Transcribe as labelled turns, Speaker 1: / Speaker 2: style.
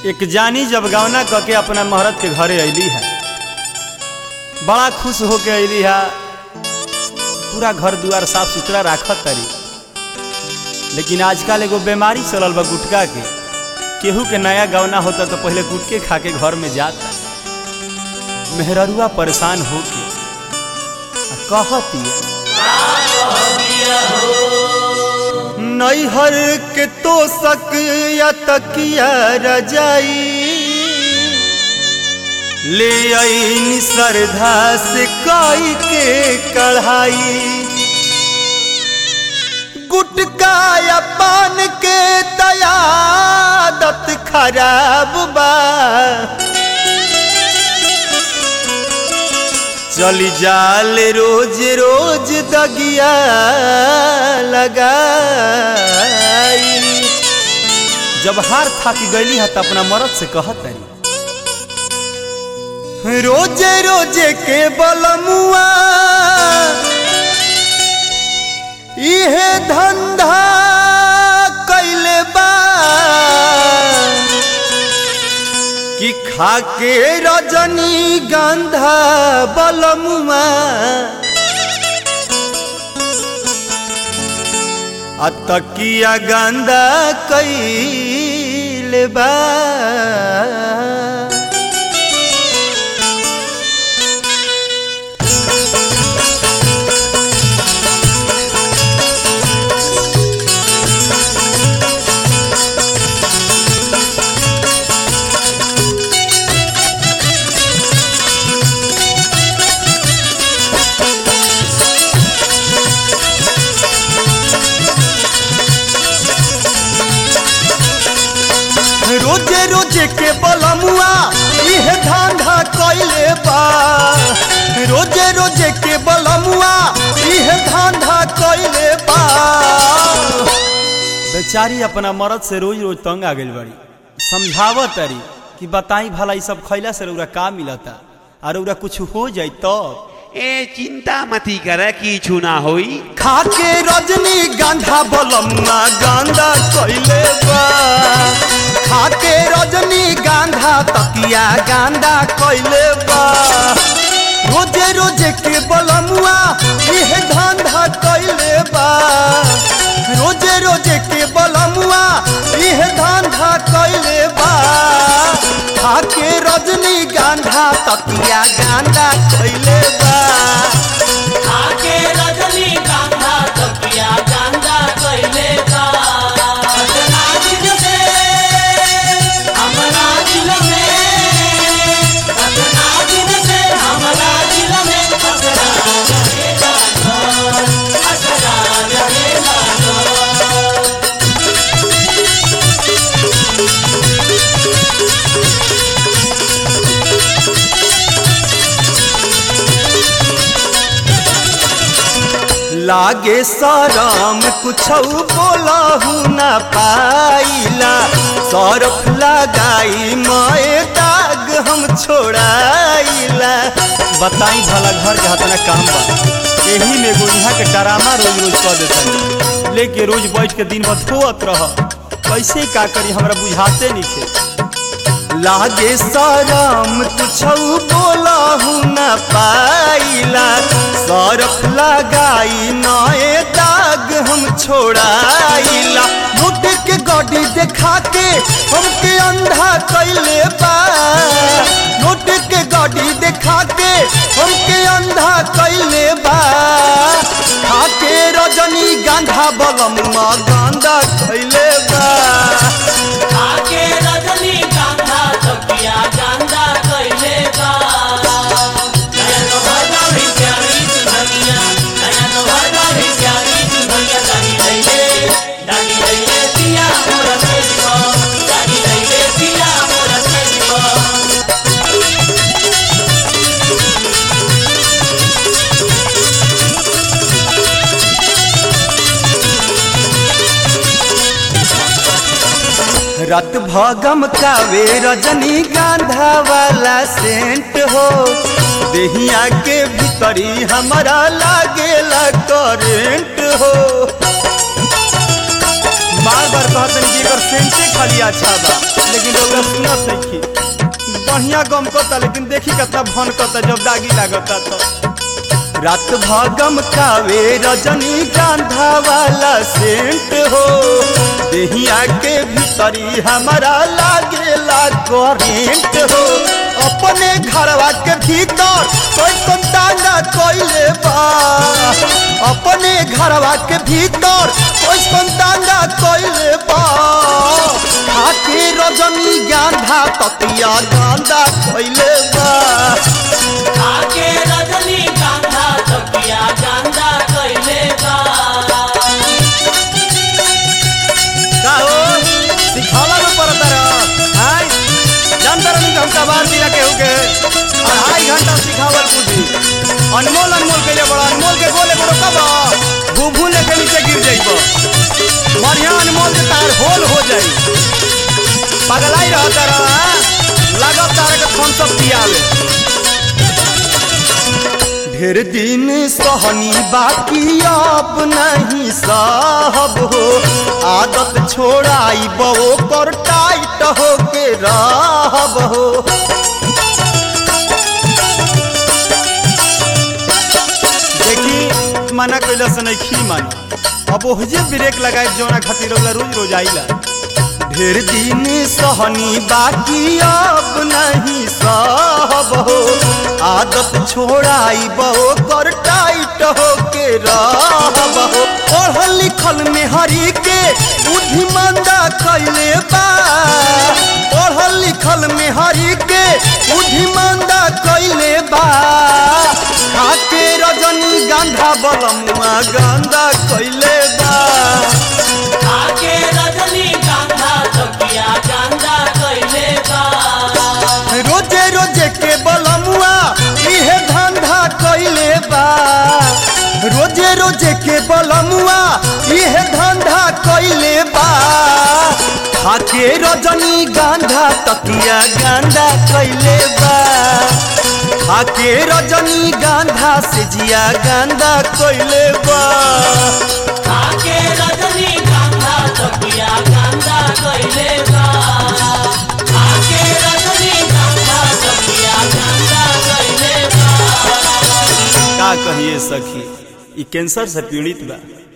Speaker 1: एक जानी जब गौना क के अपना महरत के घरे अली है बड़ा खुश होके अली है पूरा घर दुआर साफ सुथरा राखत तरी लेकिन आजकल एगो बीमारी चलल बा गुटका के केहू के नया गौना होता तो पहले गुटके खा के घर में जाता मेहररुआ परेशान होके आ कहती नैहर के तो सक या तकिया रजाई ले आई श्रद्धा से काई के कढ़ाई गुटका या पान के दयादत खराब बा चली जाल रोज रोज दगिया लगाई जब हार थाकी गईली है तो अपना मरद से कहत तरी रोजे रोजे के बलमुआ इहे धंधा कैले बा कि खाके रजनी गंधा बलमुआ अतकिया गंदा कैले बा रोजे रोजे के बलमुआ इह धांधा कैले बा रोजे रोजे के बलमुआ इह धांधा कैले बा बेचारी अपना मरद से रोज रोज तंग आ गई बड़ी समझावत तरी कि बताई भला ई सब खैला से रउरा का मिलता और रउरा कुछ हो जाई तब
Speaker 2: ए चिंता मती कर किछु ना होई
Speaker 1: खाके रजनी गांधा बलमुआ गांधा कैले बा खाके रजनी गांधा तकिया गांधा कैले बा रोजे रोजे के बलमुआ इह धांधा कैले बा रोजे रोजे के बलमुआ इह धांधा कैले बा खाके रजनी गांधा तकिया गांधा कैले बा
Speaker 3: आके रजनी गांधा तकिया गांधा कइले बा सजना दिन से हमरा दिल में सजना दिन से हमरा दिल में असरा रहेगा घर असरा रहेगा घर
Speaker 1: लागे सरम कुछ बोलहु न पाइला सरफ लगाई माए दाग हम छोड़ाइला बताई भला घर के हाथ काम बा यही में एगो यहाँ के डरामा रोज रोज कर देता लेके रोज बैठ के दिन भर धोत रह कैसे का करी हमरा बुझाते नहीं थे लागे सरम तुछौ बोलहु न पाइला सरफ लगाई नए दाग हम छोड़ाइला मुट के गड्डी देखा के हमके अंधा कैले बा मुट के गड्डी देखा के हमके अंधा कैले बा खाके रजनी गांधा बलमुआ गांधा कैले बा
Speaker 3: आके रजनी गांधा तकिया गांधा कइले बा नया नोहरा भी प्यारी दुनिया नया नोहरा भी प्यारी दुनिया दानी लइले दानी लइले पिया मोर से को दानी लइले पिया मोर से को
Speaker 1: रत भगम कावे रजनी गांधा वाला सेंट हो देहिया के भीतरी हमारा लागेला करेंट हो बार बार कहतन कि एकर सेंटे खाली अच्छा बा लेकिन रउआ सुनत नइखी बढ़िया गम करता लेकिन देखी कितना भन करता जब दागी लागता तो रात भागम कावे रजनी गांधा वाला सेंट हो देहिया के भीतरी हमारा लागेला करेंट हो अपने घरवा के भीतर कोई संताना कोइले बा अपने घरवा के भीतर कोई संताना कोइले बा खाके रजनी गांधा ततिया गांधा कोइले बा
Speaker 3: आके रजनी कांधा तकिया गांधा कइले बा
Speaker 1: का हो सिखावा में पड़ता रह हाय जानता रही हम कबार दिया केहू के अढ़ाई घंटा सिखावल कूदी अनमोल अनमोल के लिए बड़ा अनमोल के गोले बड़ो कब भूभू लेके नीचे गिर जाइब बढ़िया अनमोल के तार होल हो जाई पगलाई रहता रह लागत तारे के फोन सब पियावे ढेर दिन सहनी बाकी अब नहीं साहब हो आदत छोड़ाई बो कर टाइट हो के रहब हो देखी मना कैला से नहीं खी मानी अब ओहजे ब्रेक लगाए जौना खातिर ओला रोज रोज आइला ढेर दिन सहनी बाकी अब नहीं सहब हो आदत छोड़ाई बो कर टाइट हो के रहब हो पढ़ल लिखल में हरी के बुद्धिमंदा कैले बा पढ़ल लिखल में हरी के बुद्धिमंदा कैले बा खाके रजनी गांधा बलमुआ गांधा कैले बा
Speaker 3: आके रजनी कांधा तकिया गांधा कइले बा
Speaker 1: रोजे रोजे के बलमुआ इहे धंधा कैले बा रोजे रोजे के बलमुआ इहे धंधा कैले बा खाके रजनी गांधा तकिया गांधा कैले बा खाके रजनी गांधा से जिया गांधा कैले बा
Speaker 3: आके रजनी कांधा तकिया गांधा कइले बा आके रजनी कांधा तकिया गांधा कइले बा
Speaker 1: का कहिए सखी ई कैंसर से पीड़ित बा